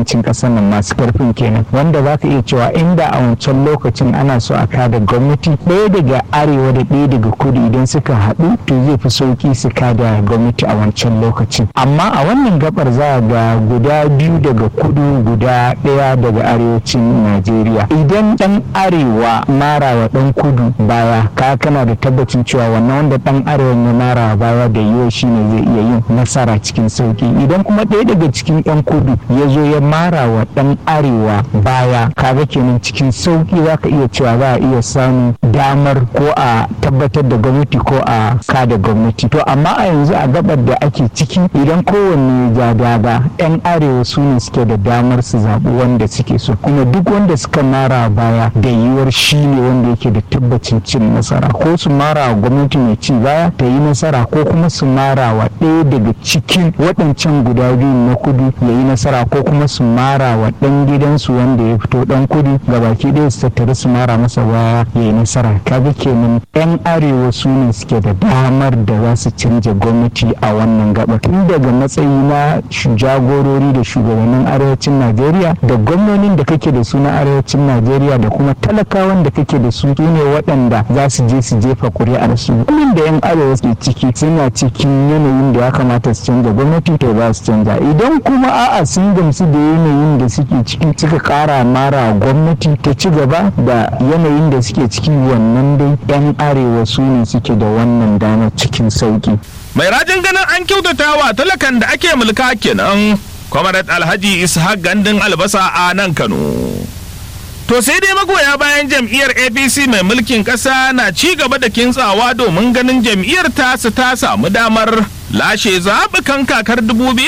kudancin ƙasar nan masu karfin kenan wanda za ka iya cewa inda a wancan lokacin ana so a kada gwamnati ɗaya daga arewa da ɗaya daga kudu idan suka haɗu to zai fi sauki su kada gwamnati a wancan lokacin amma a wannan gabar za a ga guda biyu daga kudu guda ɗaya daga arewacin najeriya idan ɗan arewa mara wa ɗan kudu baya ka kana da tabbacin cewa wannan wanda ɗan arewa ya mara baya da yiwu shine zai iya yin nasara cikin sauki idan kuma ɗaya daga cikin 'yan kudu ya zo ya mara wa ɗan arewa baya kaga kenan cikin sauki za ka iya cewa za a iya samun damar ko a tabbatar da gwamnati ko a kada gwamnati to amma a yanzu a gabar da ake ciki idan kowanne ja daga 'yan arewa su ne suke da damar su zaɓi wanda suke so kuma duk wanda suka mara baya da yiwuwar shi ne wanda yake da tabbacin cin nasara ko su mara wa gwamnati mai ci baya ta yi nasara ko kuma su mara wa ɗaya daga cikin waɗancan guda biyu na kudu ya yi nasara ko kuma su mara wa ɗan gidansu wanda ya fito ɗan kudu gabaki ɗaya su tattara su mara masa baya ya yi nasara kaga kenan 'yan arewa su ne suke da damar da za su canja gwamnati a wannan gaba tun daga matsayi na jagorori da shugabannin arewacin najeriya da gwamnonin da kake da su na arewacin najeriya da kuma talakawan da kake da su su ne waɗanda za su je su jefa ƙuri'ar su wannan da 'yan arewa ke ciki suna cikin yanayin da ya kamata su canja gwamnati to za su canja idan kuma a'a sun gamsu da yanayin da suke ciki suka ƙara mara gwamnati ta ci gaba da yanayin da suke ciki wannan dai 'yan arewa su ne suke da wannan damar cikin sauki mai rajin ganin an kyautata wa talakan da ake mulka kenan kwamarat alhaji ishaq gandun albasa a nan kano to sai dai magoya bayan jam'iyyar apc mai mulkin ƙasa na ci gaba da kintsawa domin ganin jam'iyyar tasu ta samu damar lashe zaɓukan kakar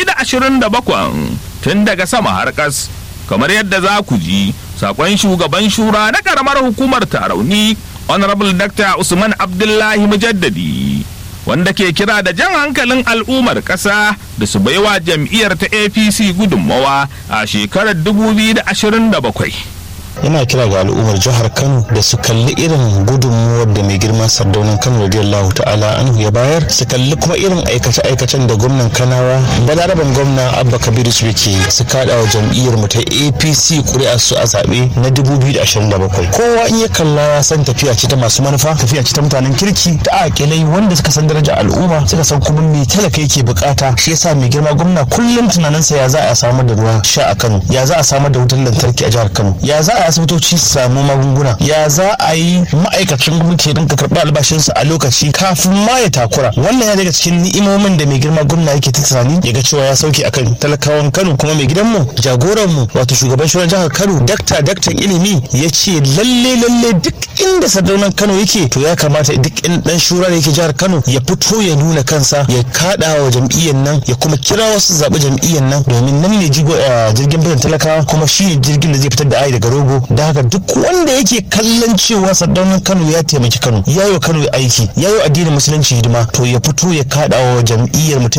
2027 tun daga sama har ƙas kamar yadda za ku ji sakon shugaban shura na ƙaramar hukumar tarauni honorable dr usman abdullahi mujaddadi wanda ke kira da jan hankalin al'ummar ƙasa da su baiwa jam'iyyar ta apc gudunmawa a shekarar 2027 yana kira ga al'ummar jihar kano da su kalli irin gudunmuwar da mai girma sardaunan kano radiyallahu ta'ala anhu ya bayar su kalli kuma irin aikace-aikacen da gwamnan kanawa balaraban gwamna abba kabiru su ke su kada wa jam'iyyar mu ta apc kuri'a su a zaɓe na 2027 kowa in ya kalla ya san tafiya ce ta masu manufa tafiya ce ta mutanen kirki da akilai wanda suka san daraja al'umma suka san kuma me talaka yake bukata shi yasa mai girma gwamna kullum tunaninsa ya za a samar da ruwa sha a kano ya za a samar da wutar lantarki a jihar kano ya za a asibitoci su samu magunguna ya za a yi ma'aikacin gwamnati ya dinka karɓi albashinsa a lokaci kafin ma ya takura wannan ya daga cikin ni'imomin da mai girma gwamna yake ta tunani ya ga cewa ya sauke akan talakawan kano kuma mai gidanmu jagoranmu wato shugaban shugaban jihar kano dakta daktan ilimi ya ce lalle lalle duk inda sardaunan kano yake to ya kamata duk in dan shura da yake jihar kano ya fito ya nuna kansa ya kada wa jam'iyyar nan ya kuma kira wasu zaɓi jam'iyyar nan domin nan ne jirgin fitan talakawa kuma shi ne jirgin da zai fitar da ai daga rogo da haka duk wanda yake kallon cewa sardaunan kano ya taimaki kano ya yi wa kano aiki ya yi wa addinin musulunci hidima to ya fito ya kada wa jam'iyyar mu ta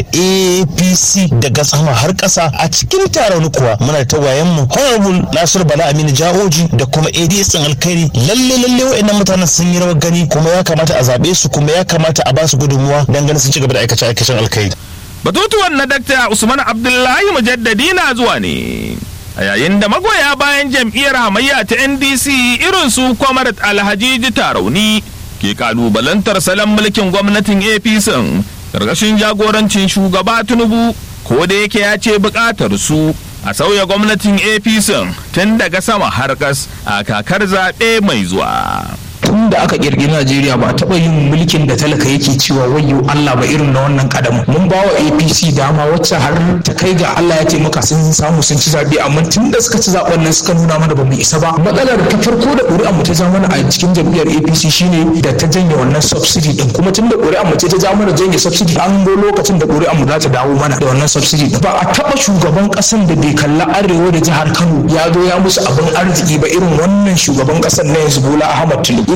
apc daga sama har ƙasa a cikin taron kuwa muna da tawayen mu honorable nasir bala aminu jahoji da kuma ads din alkhairi lalle lalle wa'annan mutanen sun yi rawar gani kuma ya kamata a zaɓe su kuma ya kamata a ba su gudunmuwa dan ganin sun ci gaba da aikace aikacen alkhairi batutuwan na dakta usman abdullahi mujaddadi na zuwa ne a yayin da magoya bayan jam'iyyar hamayya ta ndc irin su kwamarat alhajiji tarauni ke kalubalantar salon mulkin gwamnatin apc ƙarƙashin jagorancin shugaba tinubu ko da yake ya ce buƙatar su a sauya gwamnatin apc tun daga sama har ƙas a kakar zaɓe mai zuwa tun da aka kirkiri Najeriya ba taɓa yin mulkin da talaka yake cewa wayyo Allah ba irin na wannan kadamu mun ba wa APC dama wacce har ta kai ga Allah ya taimaka sun samu sun ci zaɓe amma tun da suka ci zaɓen nan suka nuna mana ba mu isa ba matsalar ta farko da ƙuri'a mu ta ja mana a cikin jam'iyyar APC shine da ta janye wannan subsidy din kuma tun da ƙuri'a mu ce ta ja mana janye subsidy an go lokacin da ƙuri'a mu za ta dawo mana da wannan subsidy din ba a taɓa shugaban ƙasan da bai kalla arewa da jihar Kano ya zo ya musu abin arziki ba irin wannan shugaban ƙasan na yanzu Bola Ahmad Tinubu idan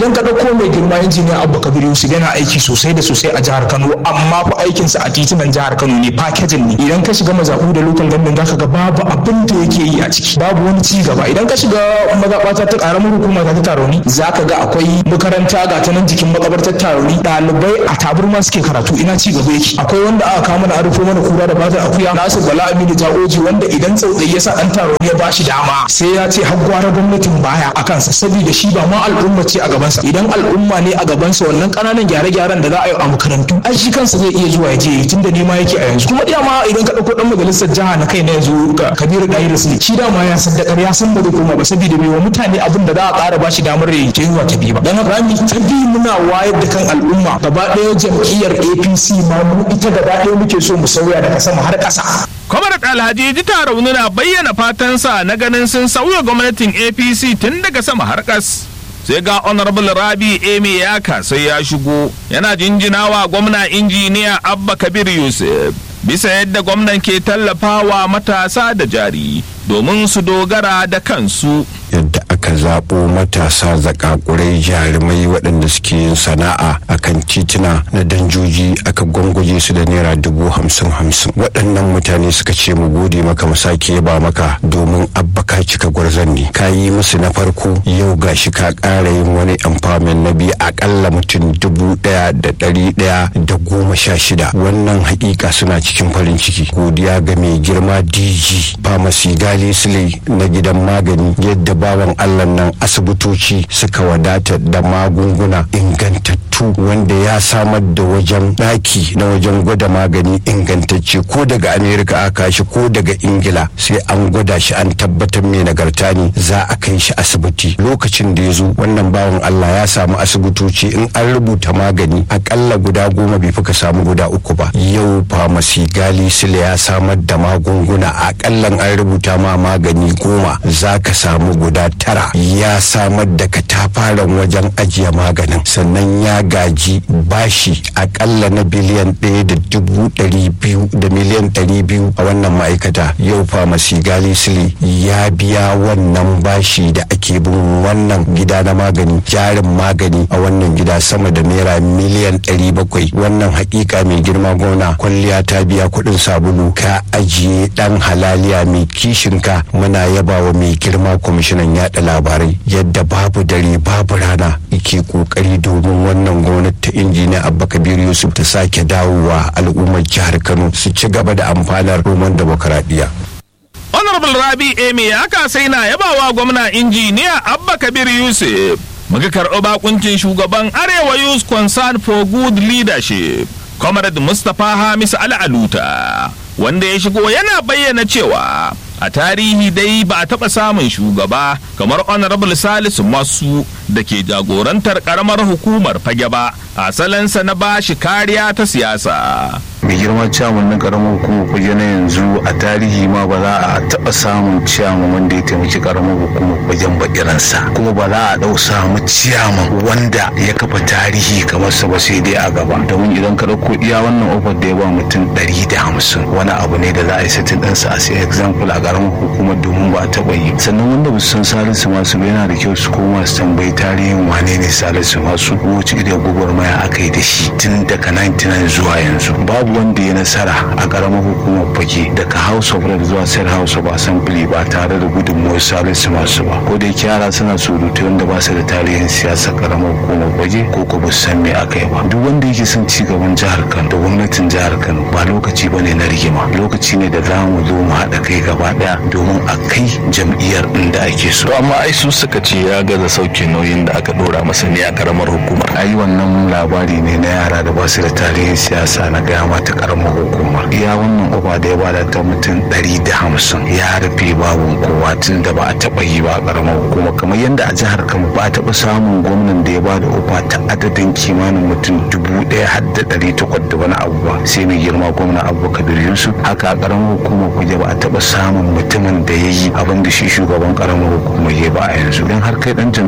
idan ka ɗauko mai girma injiniya abba kabir yusuf yana aiki sosai da sosai a jihar kano amma fa aikinsa a titunan jihar kano ne fakejin ne idan ka shiga mazaɓu da lokal gandun zaka ga babu abin da yake yi a ciki babu wani ci gaba idan ka shiga mazaɓata ta ƙaramar hukuma ta taroni zaka ga akwai makaranta ga ta nan jikin makabartar taroni ɗalibai a taburma suke karatu ina ci gaba yake akwai wanda aka kama mana arufo mana kura da bata akuya nasu bala aminu jagoji wanda idan tsautsayi ya sa ɗan taroni ya bashi dama sai ya ce har gwara gwamnatin baya a kansa saboda shi ba ma al'umma ce a gabansa idan al'umma ne a gabansa wannan ƙananan gyare-gyaren da za a yi a makarantu ai shi kansa zai iya zuwa ya je tun da nema yake a yanzu kuma dama idan ka ɗauko ɗan majalisar jiha na kai na yanzu kabiru ɗayi rasli shi dama ya saddakar ya san ba zai koma ba saboda bai wa mutane abin da za a ƙara bashi damar ya yi zuwa ta biyu ba dan haka rami ta biyu muna wayar da kan al'umma gaba ɗaya jam'iyyar apc ma mu ita gaba ɗaya muke so mu sauya daga sama har ƙasa Kwamarat Alhaji Jita Rauni na bayyana fatansa na ganin sun sauya gwamnatin APC tun daga sama har ƙas. Sai ga Honorable Rabi Emi Yaka sai ya shigo yana jinjinawa gwamna injiniya Abba Kabir Yusuf bisa yadda gwamnan ke tallafawa matasa da jari domin su dogara da kansu. yadda aka zaɓo matasa zakakurai jarumai waɗanda suke yin sana'a akan tituna na danjoji aka gwangwaje su da naira dubu hamsin hamsin waɗannan mutane suka ce mu gode maka mu sake yaba maka domin abba ka cika gwarzon ne ka yi musu na farko yau gashi ka ƙara yin wani empowerment na biyu akalla mutum dubu ɗaya da ɗari ɗaya da goma sha shida wannan haƙiƙa suna cikin farin ciki godiya ga mai girma dg pharmacy gali sile na gidan magani yadda bawan allah nan asibitoci suka wadata da magunguna ingantattu wanda ya samar da wajen ɗaki na wajen gwada magani ingantacce ko daga amerika aka shi ko daga ingila sai an gwada shi an tabbatar mai nagarta ne za a kai shi asibiti lokacin da ya zo wannan bawan allah ya samu asibitoci in an rubuta magani akalla guda goma bai fi ka samu guda uku ba yau famasi gali sile ya samar da magunguna akallan an rubuta ma magani goma za ka samu guda tara ya samar da katafaren wajen ajiye maganin sannan ya gaji bashi akalla na biliyan ɗaya da dubu ɗari biyu da miliyan ɗari biyu a wannan ma'aikata yau famasi gali sile ya biya wannan bashi da ake bin wannan gida na magani jarin magani a wannan gida sama da naira miliyan ɗari bakwai wannan hakika mai girma gona kwalliya ta biya kuɗin sabulu ka ajiye ɗan halaliya mai kishinka muna yaba wa mai girma kwamishinan yaɗa labarai yadda babu dare babu rana yake kokari domin wannan gwamnati ta injiniya abba kabiru yusuf ta sake dawowa al'ummar jihar kano su ci gaba da amfanar roman demokaradiyya Honorable Rabi Emi ya sai na yabawa gwamna injiniya Abba Kabir Yusuf. Muka karɓi bakuncin shugaban Arewa Youth Concern for Good Leadership, Comrade Mustapha Hamisu Al'aluta, wanda ya shigo yana bayyana cewa a tarihi dai ba a taɓa samun shugaba kamar Honorable Salisu Masu da ke jagorantar ƙaramar hukumar fage ba, asalinsa na bashi kariya ta siyasa. mai girma ciyaman na karamar hukumar kuje na yanzu a tarihi ma ba za a taɓa samun ciyaman wanda ya taimaki karamar hukumar kujen ba irinsa kuma ba za a ɗau samu ciyaman wanda ya kafa tarihi kamar sa ba sai dai a gaba domin idan ka ɗauko iya wannan ofar da ya ba mutum ɗari da hamsin wani abu ne da za a yi satin ɗansa a sai example a karamar hukumar domin ba a taɓa yi sannan wanda ba su san salisu masu ba yana da kyau su koma su tambayi tarihin wane ne salisu masu wace irin gwagwarmaya aka yi da shi tun daga 99 zuwa yanzu babu wanda ya nasara a karamar hukumar fage daga house of rep zuwa state house of assembly ba tare da gudunmuwar salisu masu ba ko da yake yara suna surutu wanda ba su da tarihin siyasar karamar hukumar fage ko ko ba san me aka yi ba duk wanda yake son ci gaban jihar kano da gwamnatin jihar kano ba lokaci ba ne na rigima lokaci ne da za mu zo mu haɗa kai gaba ɗaya domin a kai jam'iyyar inda ake so to amma ai su suka ce ya gaza sauke nauyin da aka ɗora masa ne a karamar hukumar ai wannan labari ne na yara da ba su da tarihin siyasa na gaya mata karamar hukumar iya wannan uba da ya bada ta mutum ɗari da hamsin ya rufe babu kowa tun da ba a taɓa yi ba a karamar hukuma kamar yadda a jihar kano ba a taɓa samun gwamnan da ya bada uba ta adadin kimanin mutum dubu ɗaya har da ɗari takwas da wani abu ba sai mai girma gwamna abu kabir yusuf haka a karamar hukumar kuje ba a taɓa samun mutumin da ya yi abin da shi shugaban karamar hukumar ya ba a yanzu don har kai ɗan jam'iyya ne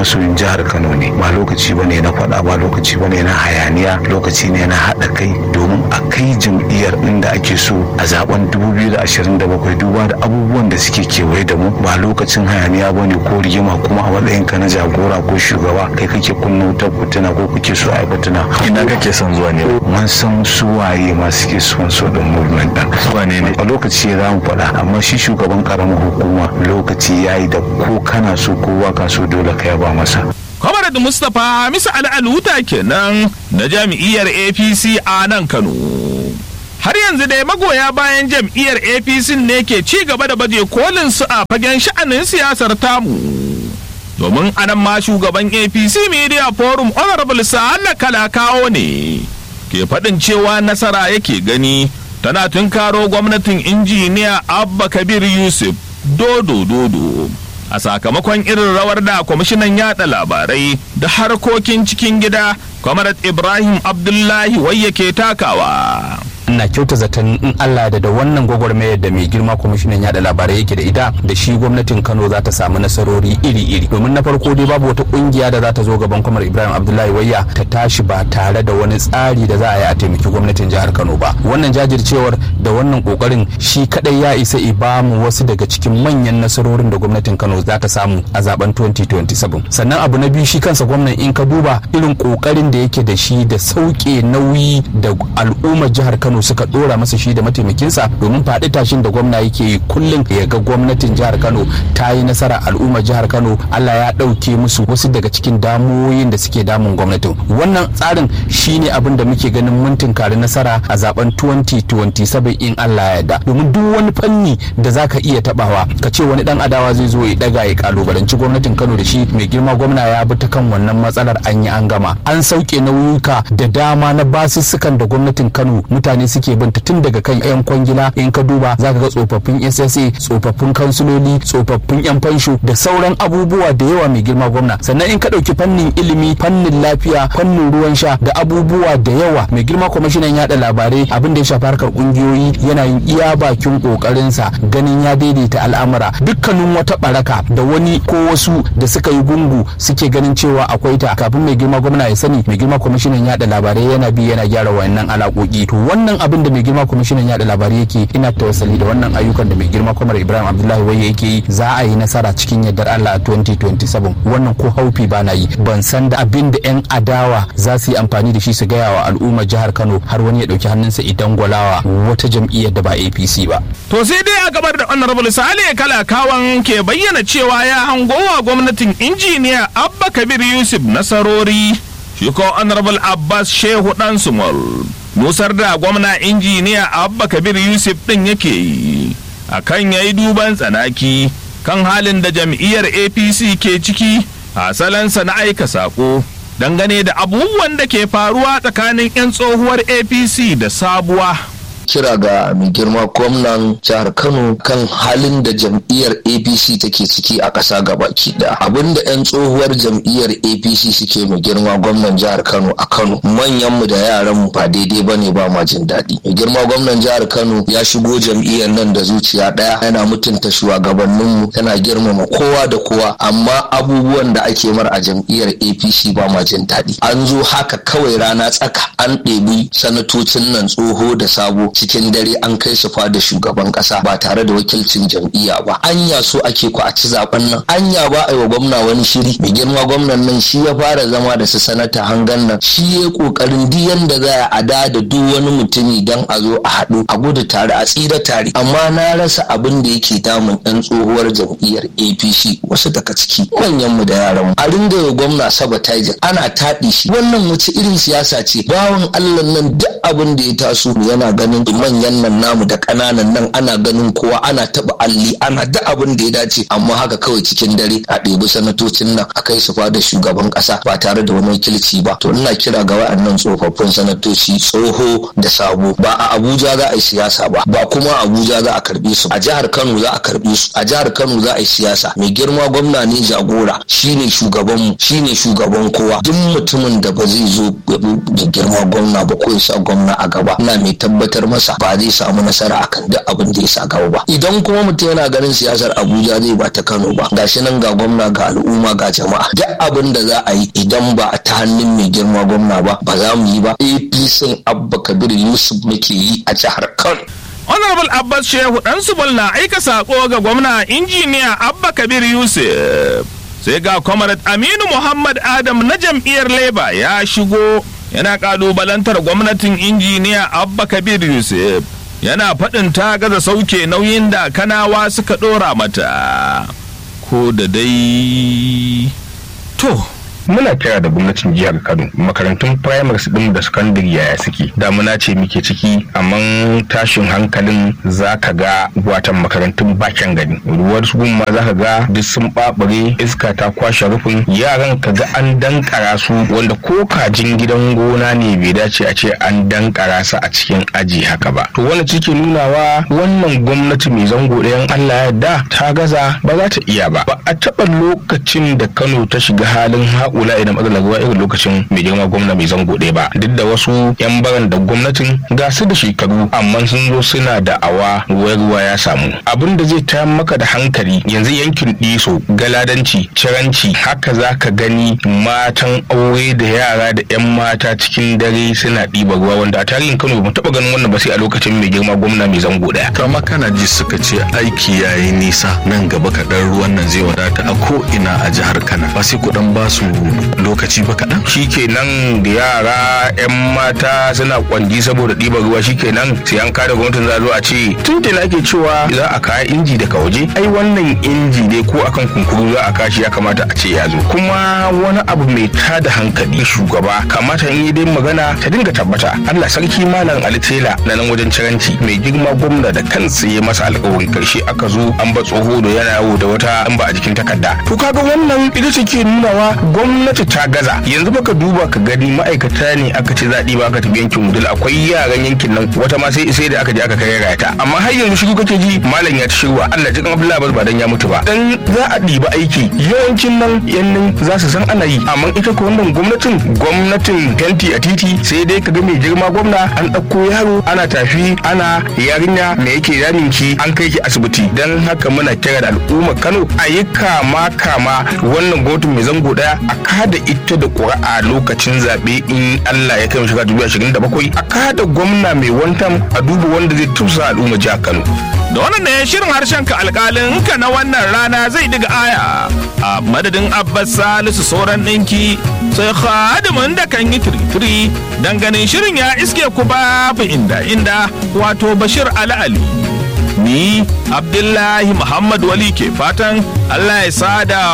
masoyin jihar kano ne ba lokaci ba ne na faɗa ba lokaci ba ne na hayaniya lokaci ne na haɗa kai domin a kai jam'iyyar inda ake so a zaben 2027 duba da abubuwan da suke kewaye da mu ba lokacin hayaniya ba ne ko rigima kuma a matsayin ka na jagora ko shugaba kai kake kunna wutar fitina ko kuke so a yi fitina ina kake son zuwa ne mun san su waye masu ke son so din movement din su wane ne a lokaci ya za mu faɗa amma shi shugaban karamar hukuma lokaci ya yi da ko kana so ko ka so dole ka yaba masa Kwamar da Mustapha Hamisu Al'aluta kenan na jam'iyyar APC a nan Kano. Har yanzu dai magoya bayan jam'iyyar APC ne ke ci gaba da baje kolin su a fagen sha'anin siyasar tamu. Domin anan ma shugaban APC Media Forum Honorable Sa'ala Kalakawo ne ke faɗin cewa nasara yake gani tana tunkaro gwamnatin injiniya Abba Kabir Yusuf dodo dodo. a sakamakon irin rawar da kwamishinan yada labarai da harkokin cikin gida kwamarat ibrahim abdullahi wai yake takawa ina kyauta zaton in Allah da da wannan gwagwarmayar da mai girma kwamishinan yada labarai yake da ita da shi gwamnatin Kano za ta samu nasarori iri-iri domin na farko dai babu wata kungiya da za ta zo gaban kwamar Ibrahim Abdullahi Wayya ta tashi ba tare da wani tsari da za a yi a taimaki gwamnatin jihar Kano ba wannan jajircewar da wannan kokarin shi kadai ya isa i ba mu wasu daga cikin manyan nasarorin da gwamnatin Kano za ta samu a zaben 2027 sannan abu na biyu shi kansa gwamnan in ka duba irin kokarin da yake da shi da sauke nauyi da al'ummar jihar Kano suka dora masa shi da mataimakinsa domin faɗi tashin da gwamna yake yi kullum ya ga gwamnatin jihar Kano ta yi nasara al'ummar jihar Kano Allah ya ɗauke musu wasu daga cikin damuwoyin da suke damun gwamnatin wannan tsarin shine abin da muke ganin mun tunkari nasara a zaben 2027 in Allah ya yarda domin duk wani fanni da zaka iya tabawa ka ce wani dan adawa zai zo ya daga ya kalubalanci gwamnatin Kano da shi mai girma gwamna ya bi ta kan wannan matsalar an yi an gama an sauke nauyuka da dama na basussukan da gwamnatin Kano mutane suke binta tun daga kan 'yan kwangila in ka duba za ka ga tsofaffin ssa tsofaffin kansuloli tsofaffin 'yan fansho da sauran abubuwa da yawa mai girma gwamna sannan in ka ɗauki fannin ilimi fannin lafiya fannin ruwan sha da abubuwa da yawa mai girma kwamishinan yada labarai abin da ya shafi harkar kungiyoyi yana yin iya bakin kokarinsa ganin ya daidaita al'amura dukkanin wata baraka da wani ko wasu da suka yi gungu suke ganin cewa akwai ta kafin mai girma gwamna ya sani mai girma kwamishinan yada labarai yana bi yana gyara wayannan alaƙoƙi to wannan abin da mai girma kwamishinan yada labarai yake ina tawassali da wannan ayyukan da mai girma kwamar ibrahim abdullahi waye yake yi za a yi nasara cikin yardar allah a 2027 wannan ko haufi ba na yi ban san da abin da yan adawa za su yi amfani da shi su gaya wa al'ummar jihar kano har wani ya dauki hannunsa idan gwalawa wata jam'iyyar da ba apc ba to sai dai a gabar da honorable sale kalakawan ke bayyana cewa ya hangowa gwamnatin injiniya abba kabir yusuf nasarori shi ko honorable abbas shehu dan sumol nusar da gwamna injiniya abba kabir yusuf din yake yi a kan ya yi duban tsanaki kan halin da jam'iyyar apc ke ciki a salansa na aika sako dangane da abubuwan da ke faruwa tsakanin 'yan tsohuwar apc da sabuwa kira ga mai girma gwamnan jihar kano kan halin da jam'iyyar apc take ciki a ƙasa gabaki da abinda 'yan tsohuwar jam'iyyar apc suke mai girma gwamnan jihar kano a kano manyanmu da yaranmu ba daidai ba ne ba ma jin daɗi mai girma gwamnan jihar kano ya shigo jam'iyyar nan da zuciya ɗaya yana mutunta shugabanninmu yana girmama kowa da kowa amma abubuwan da ake mar a jam'iyyar apc ba ma jin daɗi an zo haka kawai rana tsaka an ɗebi sanatocin nan tsoho da sabo cikin dare an kai su fada shugaban kasa ba tare da wakilcin jam'iyya ba anya so ake ku a ci zaben nan anya ba a yi wa gwamna wani shiri mai girma gwamnan nan shi ya fara zama da su sanata hangan nan shi ya kokarin duk yanda za a da da duk wani mutumi dan a zo a haɗu a gudu tare a tsira tare amma na rasa abin da yake damun ɗan tsohuwar jam'iyyar apc wasu daga ciki manyan mu da yaran mu a ringa yi gwamna sabotage ana taɗi shi wannan wace irin siyasa ce bawan allah nan duk abin da ya taso yana ganin manyan nan namu da ƙananan nan ana ganin kowa ana taɓa alli ana da abin da ya dace amma haka kawai cikin dare a ɗebi sanatocin nan a kai su fada shugaban ƙasa ba tare da wani wakilci ba to ina kira ga wa'annan tsofaffin sanatoci tsoho da sabo ba a abuja za a yi siyasa ba ba kuma a abuja za a karɓe su a jihar kano za a karɓe su a jihar kano za a yi siyasa mai girma gwamna ne jagora shine shugabanmu shine shugaban kowa duk mutumin da ba zai zo da girma gwamna ba ko ya sa gwamna a gaba ina mai tabbatar masa ba zai samu nasara akan duk abin da ya sa gaba ba idan kuma mutum yana ganin siyasar abuja zai ba ta kano ba gashi nan ga gwamna ga al'umma ga jama'a duk abin da za a yi idan ba ta hannun mai girma gwamna ba ba za mu yi ba apc abba kabir yusuf muke yi a jihar kano honorable abbas shehu dan subal na aika sako ga gwamna injiniya abba kabir yusuf sai ga comrade aminu muhammad adam na jam'iyyar labour ya shigo yana kalubalantar gwamnatin injiniya abba kabir yusuf yana faɗin ta gaza sauke nauyin da kanawa suka ɗora mata ko da dai to muna kira da gwamnatin jihar kano makarantun primaries din da secondary yaya suke damuna ce muke ciki amma tashin hankalin za ka ga watan makarantun bakin gani ruwar su ma za ka ga duk sun babare iska ta kwashe rufin yaran ka ga an dankara su wanda ko kajin gidan gona ne bai dace a ce an dankara su a cikin aji haka ba to wani cike nunawa wannan gwamnati mai zango ɗayan allah yadda ta gaza ba za ta iya ba ba a taɓa lokacin da kano ta shiga halin haƙu ula idan matsalar ruwa irin lokacin mai girma gwamna mai zango ɗaya ba duk da wasu yan baran da gwamnatin ga su da shekaru amma sun zo suna da awa ruwa ruwa ya samu abin da zai tayar maka da hankali yanzu yankin ɗiso galadanci ciranci haka za ka gani matan aure da yara da yan mata cikin dare suna ɗiba ruwa wanda a tarihin kano ba taɓa ganin wannan ba sai a lokacin mai girma gwamna mai zango ɗaya. to amma kana ji suka ce aiki yayi nisa nan gaba kaɗan ruwan nan zai wadata a ko ina a jihar kano ba sai kuɗin ba su lokaci ba kaɗan. shi kenan da yara 'yan mata suna kwanji saboda ɗiban ruwa shi kenan sai an kada gwamnatin za a zo a ce tun da ake cewa za a kawo inji daga waje ai wannan inji ne ko akan kunkuru za a kashi ya kamata a ce ya zo kuma wani abu mai tada hankali shugaba kamata in yi dai magana ta dinga tabbata Allah sarki malam Ali Tela na nan wajen ciranci mai girma gwamna da kansa ya masa alƙawarin karshe aka zo an ba tsoho da yana yawo da wata an ba a jikin takarda to kaga wannan ita ce ke nunawa gwamnati ta gaza yanzu baka duba ka gani ma'aikata ne aka ce zaɗi ba aka tafi yankin mudul akwai yaran yankin nan wata ma sai sai da aka je aka kai rayata amma har yanzu shiru kake ji malam ya ta shirwa Allah jikan Abdullahi ba dan ya mutu ba dan za a ɗiba aiki yawancin nan yan nan za su san ana yi amma ita ko wannan gwamnatin gwamnatin fenti a titi sai dai ka ga mai girma gwamna an ɗauko yaro ana tafi ana yarinya me yake damin ki an kai ki asibiti dan haka muna kira da al'ummar Kano a yi kama kama wannan gwamnatin mai zango daya a kada ita da ƙuri'a lokacin zaɓe in Allah ya kai mu shiga dubu ashirin da bakwai a kada gwamna mai wantan a duba wanda zai tusa al'umma jihar Kano. da wannan ne shirin harshen ka alkalin ka na wannan rana zai diga aya a madadin abbas salisu sauran ɗinki sai khadimin da kan yi tiritiri dan ganin shirin ya iske ku babu inda inda wato bashir ali ali ni abdullahi muhammad wali ke fatan allah ya sada